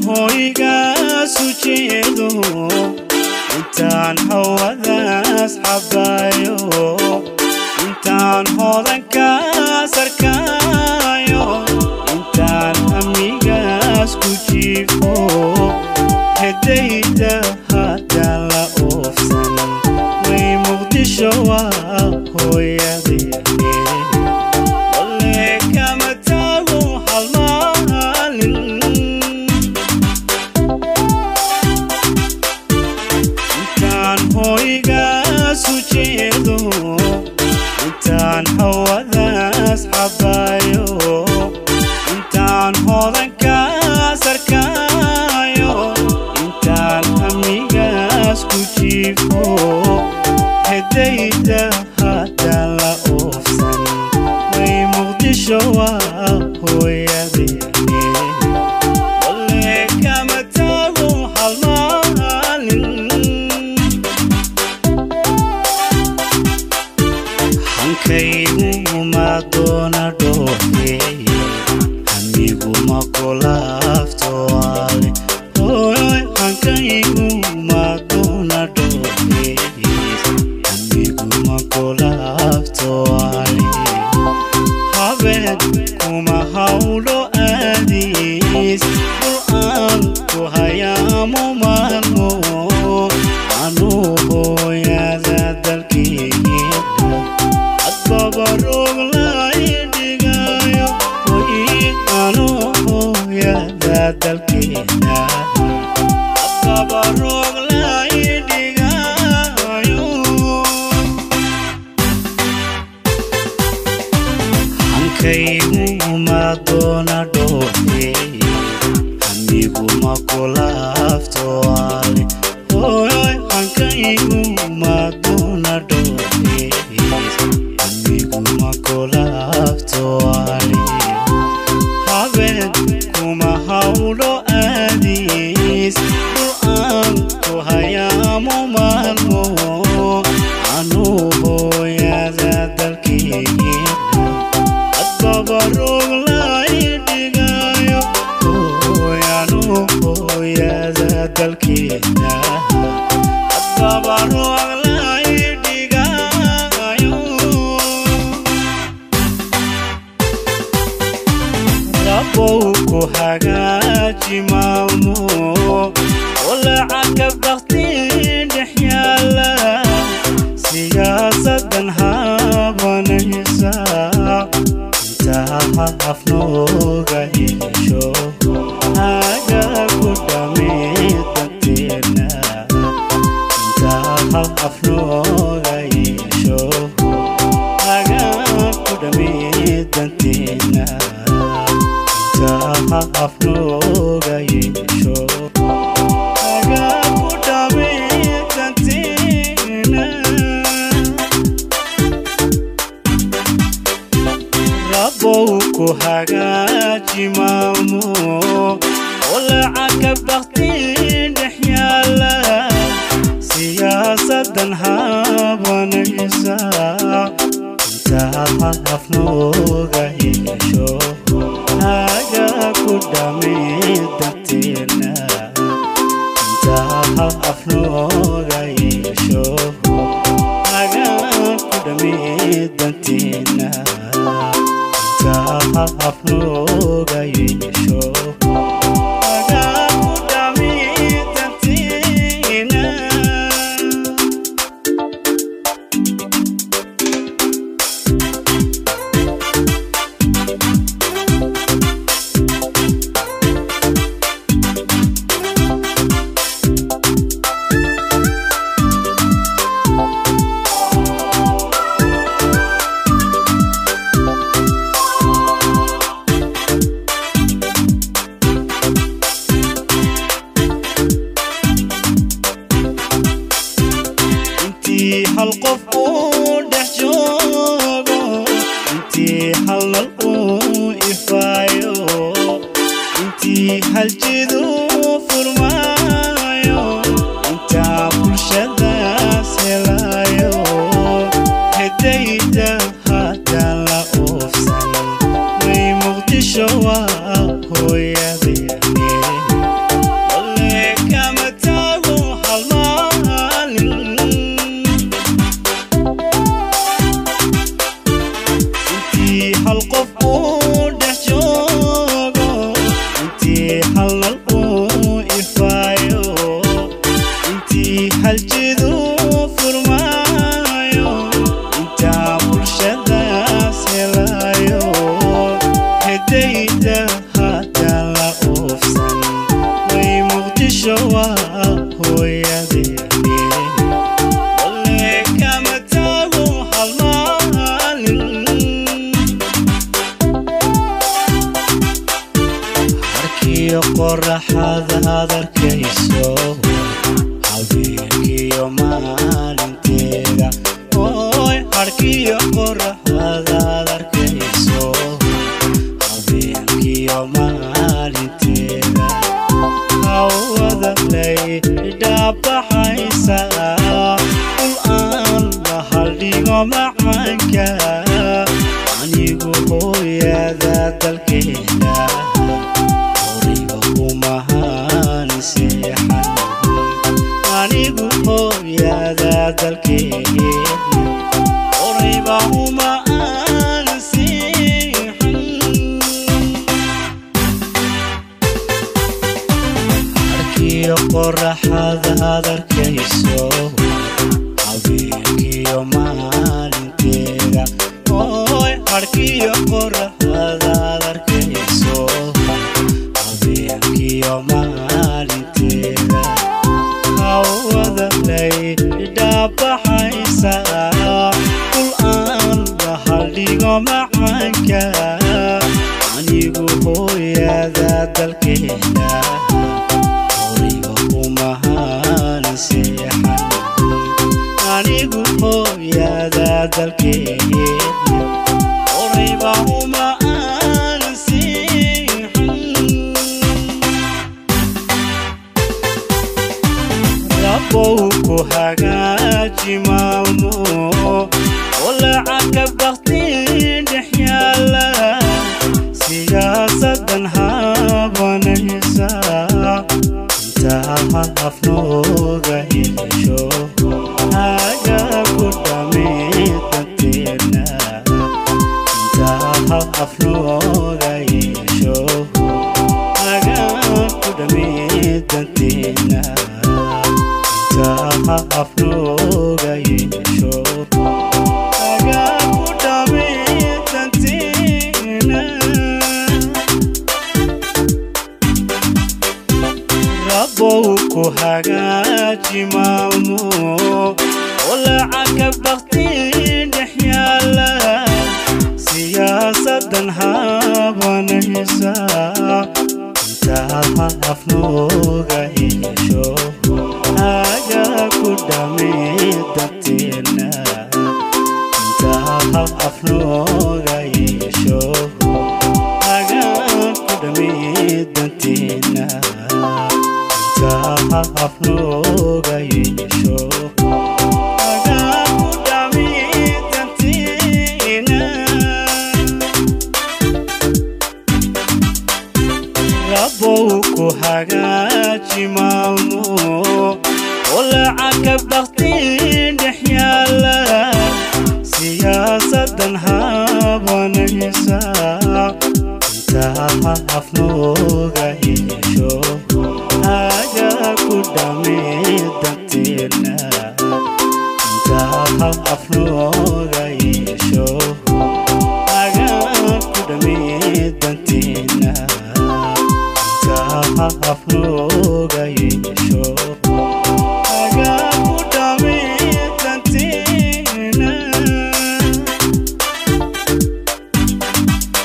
hoygaas u jeedo intaan hawadaas xabaayo intaan hodankaas arkaayo intaan hamigaas ku jiifo hedayda hadda la oofsan way muqdisho waa hooyadeene walle kama taago hal maalin intaan hoygaas u jeedo intaan hawadaas xabaayo intaan hodankaas arkaayo intaan hamigaas ku jiifo hedayda hadda la oofsan way muqdisho waa hooyadeene walle kama taago hal maalin hankaygu ma doona dhooheeye hamiguma kulaaftoale hoy hankaygu ma doona dhooheeye hamiguma kulaaftoale habeen kuma hawlo aadiis qur'aan ku hayaamo maalmo anuu hooyada dalkeeda adbabaroog lai dhigayo way anuu hooyada dalkeeda adbabaroog lai dhigayo hankaygu ma doona dhooheeye hamiguma kulaaftoale hoy hankaygu ma doona dhooheeye hamiguma kulaaftoale habeen kuma hawlo aadiis qur'aan ku hayaamo maalmo anuu hooyada dalkeeda adbabaroog lai dhigayo hooyanu hooyada dalkeeda adbabaroog lai dhigayo rabow ku hagaaji maalmo oo lacagka bakti dhex yaala siyaasadan habanaysa intaa afnooga hesho haga ku dhameedanteena intaa afnooga hesho haga ku dhameedanteena intaa afnooga hesho haga ku dhameedanteena rabow ku hagaaji maalmo oo lacagka bakti dhex yaala siyaasadan habanaysa intaa afnooga hesho haga ku dhameedanteena intaa afnooga hesho haga ku dhameedanteena intaa afnooga hesho haga ku dhameedanteena intii hal qof uu dhex joogo intii hal nal uu ifaayo intii hal jidu furmaayo intaa bulshadaas helayo hedayda hadda la oofsan way muqdisho waa hooyadeene dhasho waa hooyadeeni walle kama taago hal maalin harkiyo qoraxadaad arkayso habeenkiyo maalinteeda oy harkiyo qoraxadaad arkayso habeenkiyo maalinteeda hawada lay dhaabaxaysa ul aan la haldhigo macaanka anigu hooyada dalkeena horiga kumahaan seexan anigu hooyada dalkeena horayba uma aan seexan harkiyo qoraxadaad arkayso habeenkiyo maalinteeda oy harkiyo qoraxadaad arkayso habeenkiyo maalinteeda hawada lay dhaabaxaysa ul aan la haldhigo macaanka anigu hooyada dalkeena horiga kumahaan seexan anigu hooyada dalkeena horayba uma aan seexan rabow ku hagaaji maalmo oo lacagka baktiin dhex yaala siyaasadan habanaysa intaa afnooga hesho haga ku dhamidanteena intaa afnooga hesho haga ku dhamidanteena intaa afnooga hesho haga ku dhamidanteena rabow ku hagaaji maalmo oo lacagka baktiin dhex yaala siyaasadan habanaysa intaa afnooga hesho haga ku dhamidanteena intaa afnooga hesho haga ku dhamidanteena intaa afnooga hesho haga ku dhamidanteena rabow ku hagaaji maalmo oo lacagka baktiin dhex yaala siyaasadan habanaysa intaa afnooga hesho haga ku dhamidanteena intaa afnooga hesho haga ku dhamidanteena intaa afnooga